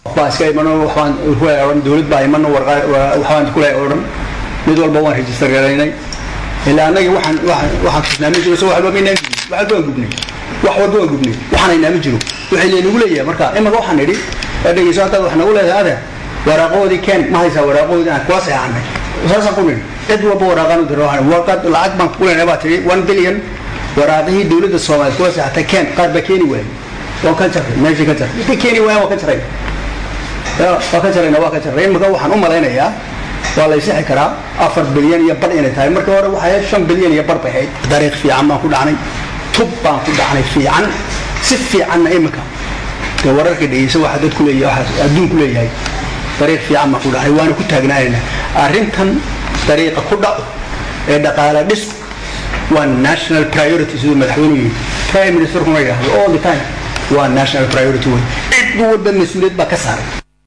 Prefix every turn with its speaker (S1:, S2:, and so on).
S1: baa iska imano waxbaan kule odhan dowlad baa imano waxbaan kule odhan mid walba waan register garaynay ilaa annagii waxaan waxaan tusnaami jiro so waxba maynaan gubnay wax walba waan gubnay wax walba waan gubnay waxaan aynaami jiro waxay leenagu leeyahay marka imaka waxaan idhi dhegeyso haddaad wax nagu leedahay adeer waraaqoodii keen ma haysaa waraaqoodii aan kuwa seexanay saasaan ku nidhi cid walba waraaqaan u diro warqad lacag baan ku leenahay baa tihi one billion waraaqihii dowladda soomaaliya kuwa seexatay keen qaar baa keeni waayay waan ka jarray meeshii ka jarray intay keeni waayaan waan ka jarray waa ka jarayna waa ka jarray imaka waxaan u malaynayaa waa la ysixi karaa afar bilyan iyo bar inay tahay markii hore waxay ahayd shan bilyan iyo bar bay ahayd dariiq fiican baan ku dhacnay tub baan ku dhacnay fiican si fiicanna imika dee wararka dhegeysa waxa dadku leeyahay waxaas adduunku leeyahay dariiq fiican baan ku dhacnay waana ku taagnaanayna arrintan dariiqa ku dhaco ee dhaqaale dhisku waa national priority siduu madaxweynuhu yidhi prime ministerkuna yidhahdo all the time waa national priority wey cid walba mas-uuliyad baa ka saaray